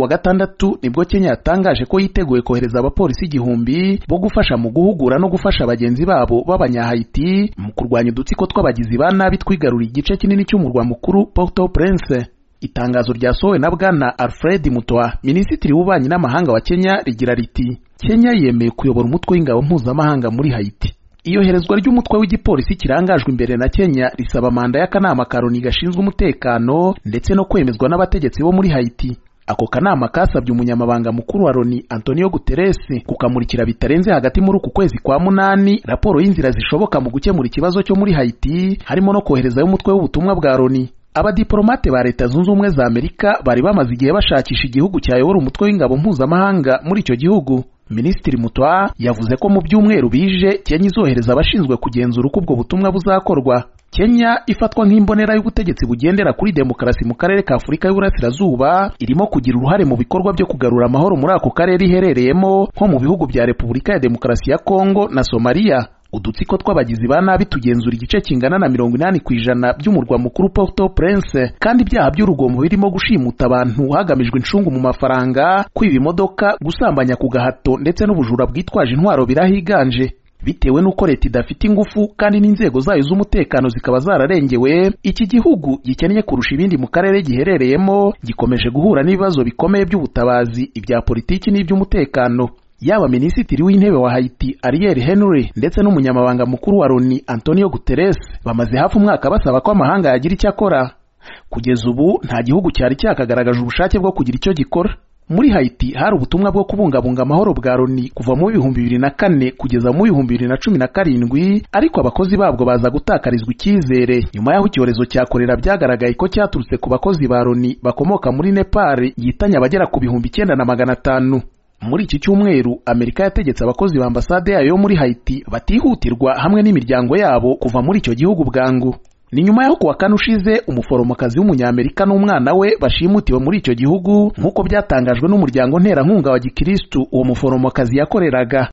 wa gatandatu nibwo Kenya yatangaje ko yiteguye kohereza abapolisi igihumbi bo gufasha mu guhugura no gufasha bagenzi babo b'abanyahayiti mu kurwanya udutsiko tw'abagizi ba nabi twigaruriye igice kinini cy'umurwa mukuru Port-au-Prince itangazo ryasohowe na bwana Alfred Mutoa minisitiri w'ububanyi n'amahanga wa Kenya rigira riti Kenya yemeye kuyobora umutwe w'ingabo mpuzamahanga muri Haiti iyoherezwa ry'umutwe w'igipolisi kirangajwe imbere na Kenya risaba manda y'akanama karoni gashinzwe umutekano ndetse no kwemezwa n'abategetsi bo muri Haiti ako kanama kasabye umunyamabanga mukuru wa Loni Antonio Guterres kukamurikira bitarenze hagati muri uku kwezi kwa munani raporo y'inzira zishoboka mu gukemura ikibazo cyo muri Haiti harimo no koherezayo umutwe w'ubutumwa bwa Loni abadiplomate ba leta zunze ubumwe za Amerika bari bamaze igihe bashakisha igihugu cyayobora umutwe w'ingabo mpuzamahanga muri icyo gihugu Minisitiri Mutwa yavuze ko mu byumweru bije Kenya izohereza abashinzwe kugenzura uko ubwo butumwa buzakorwa Kenya ifatwa nk'imbonera y'ubutegetsi bugendera kuri demokarasi mu karere ka Afurika y'Uburasirazuba irimo kugira uruhare mu bikorwa byo kugarura amahoro muri ako karere iherereyemo nko mu bihugu bya Repubulika ya Demokarasi ya Kongo na Somalia udutsiko tw'abagizi ba nabi tugenzura igice kingana na mirongo inani ku ijana by'umurwa mukuru Port-au-Prince kandi ibyaha by'urugomo birimo gushimuta abantu hagamijwe incungu mu mafaranga kwiba imodoka gusambanya ku gahato ndetse n'ubujura bwitwaje intwaro birahiganje bitewe n'uko leta idafite ingufu kandi n'inzego zayo z'umutekano zikaba zararengewe iki gihugu gikennye kurusha ibindi mu karere giherereyemo gikomeje guhura n'ibibazo bikomeye by'ubutabazi ibya politiki n'iby'umutekano yaba minisitiri w'intebe wa Haiti Ariel Henry ndetse n'umunyamabanga mukuru wa Loni Antonio Guterres bamaze hafi umwaka basaba ko amahanga yagira icyo akora kugeza ubu nta gihugu cyari cyakagaragaje ubushake bwo kugira icyo gikora muri Haiti hari ubutumwa bwo kubungabunga amahoro bwa Loni kuva mu bihumbi bibiri na kane kugeza mu bihumbi bibiri na cumi na karindwi ariko abakozi babwo baza gutakarizwa icyizere nyuma y'aho icyorezo cya korera byagaragaye ko cyaturutse ku bakozi ba Loni bakomoka muri Nepal yitanye abagera ku bihumbi icyenda na magana atanu muri iki cyumweru Amerika yategetse abakozi ba ambasade yayo yo muri Haiti batihutirwa hamwe n'imiryango yabo kuva muri icyo gihugu bwangu ni nyuma y'aho kuwa kane ushize umuforomokazi w'umunyamerika n'umwana we bashimutiwe muri icyo gihugu nk'uko byatangajwe n'umuryango nterankunga wa gikirisitu uwo muforomokazi yakoreraga